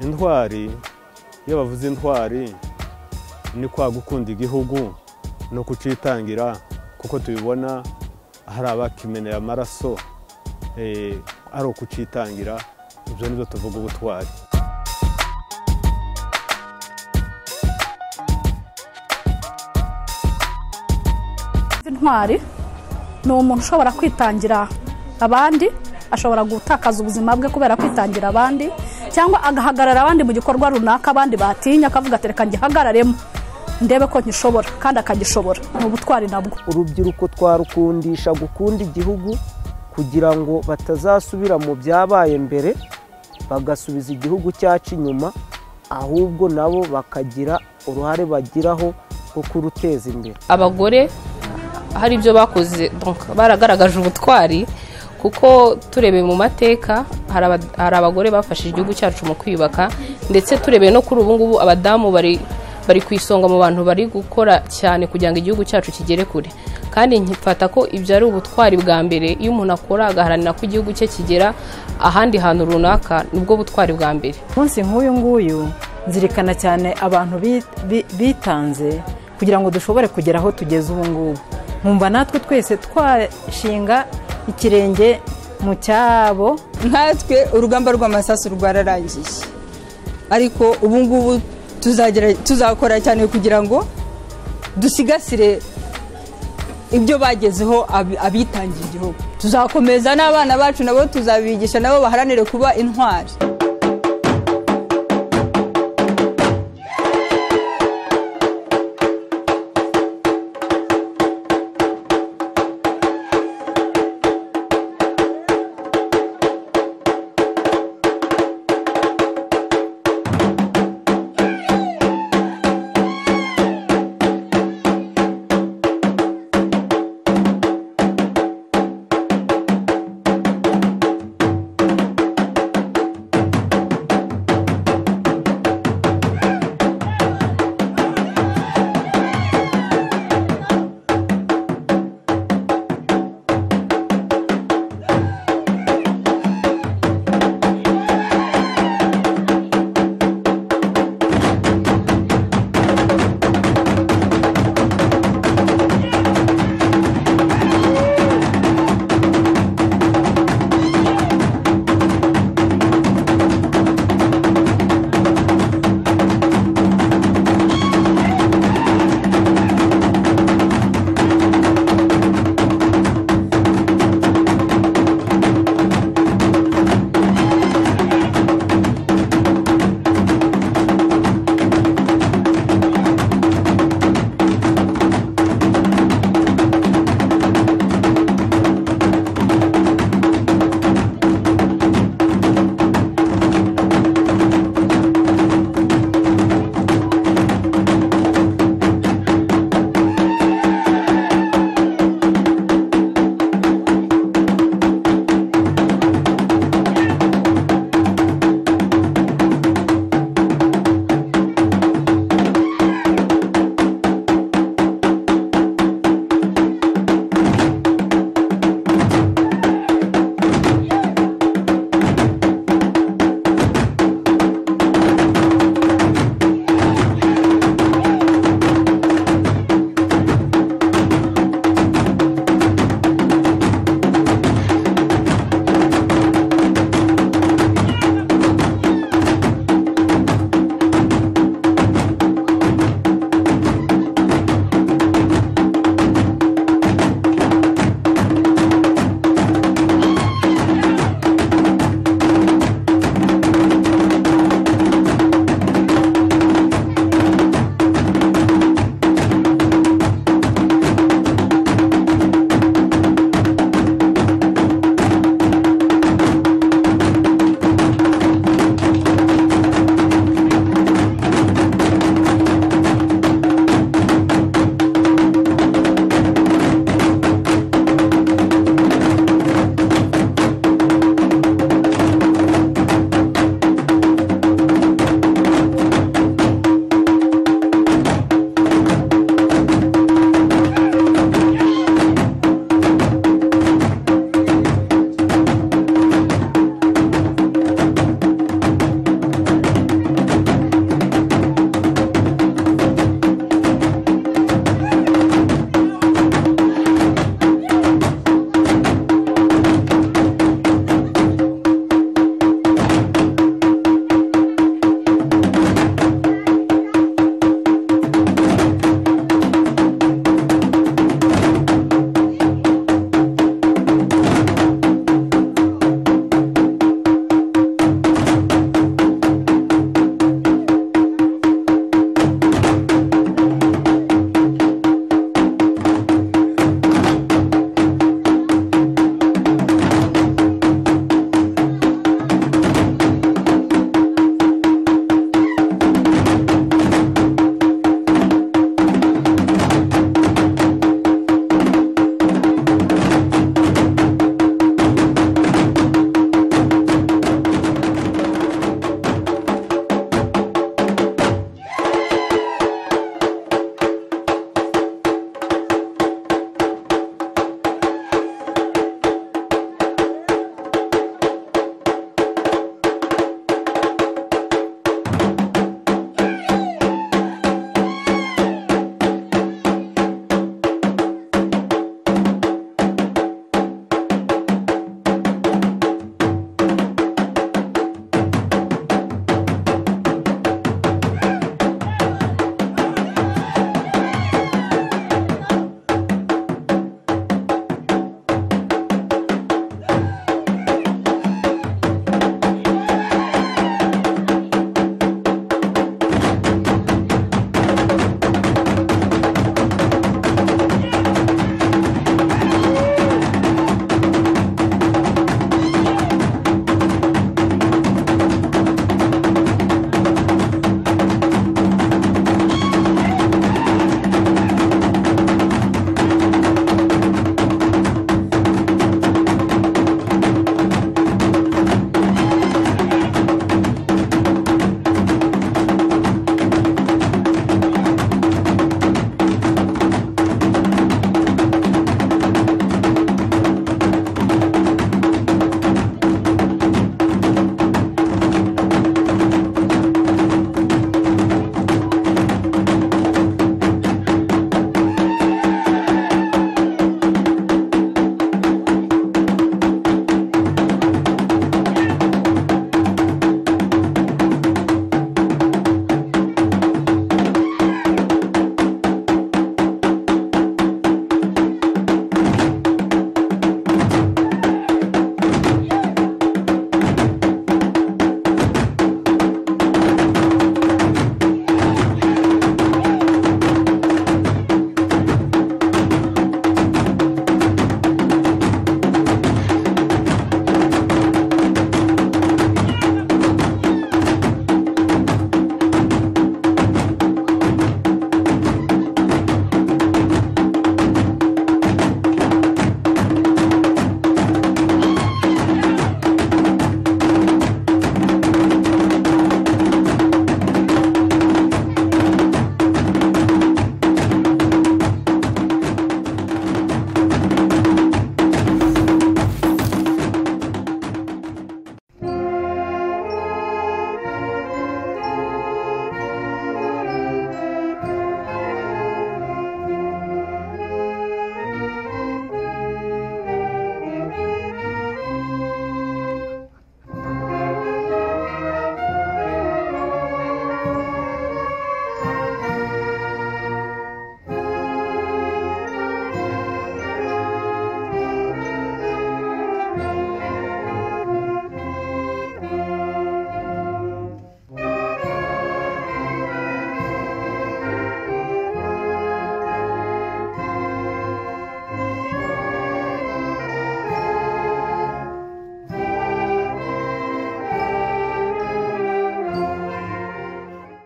intwari iyo bavuze intwari ni kwa gukunda igihugu no kucitangira kuko tubibona hari abakimeneye amaraso eh, ari ukucitangira ibyo nibyo tuvuga ubutwari intwari ni umuntu ushobora kwitangira abandi ashobora gutakaza ubuzima bwe kubera kwitangira abandi cyangwa agahagarara abandi mu gikorwa runaka abandi batinya akavuga ati reka ngihagararemo ndebe ko nkishobora kandi akagishobora ni ubutwari nabwo urubyiruko twarukundisha gukunda igihugu kugira ngo batazasubira mu byabaye mbere bagasubiza igihugu cyacu inyuma ahubwo nabo bakagira uruhare bagiraho rwo kuruteza imbere abagore hari ibyo bakoze donc, baragaragaje ubutwari kuko turebeye mu mateka hari aba- hari abagore bafashe igihugu cyacu mu kwiyubaka ndetse turebeye no kuri ubu ngubu abadamu bari bari ku isonga mu bantu bari gukora cyane kugira ngo igihugu cyacu kigere kure kandi nkifata ko ibyo ari ubutwari bwa mbere iyo umuntu akora agaharanira ko igihugu cye kigera ahandi hantu runaka nibwo butwari bwa mbere umunsi nk'uyu nguyu nzirikana cyane abantu bi- bi- bitanze kugira ngo dushobore kugera aho tugeze ubu ngubu nkumva natwe twese twashinga ikirenge mu cyabo nkatwe urugamba rw'amasasu rwararangiye ariko ubu ngubu tuzagira- tuzakora cyane kugira ngo dusigasire ibyo bagezeho abi- abitangiye igihugu tuzakomeza n'abana bacu nabo tuzabigisha nabo baharanire kuba intwari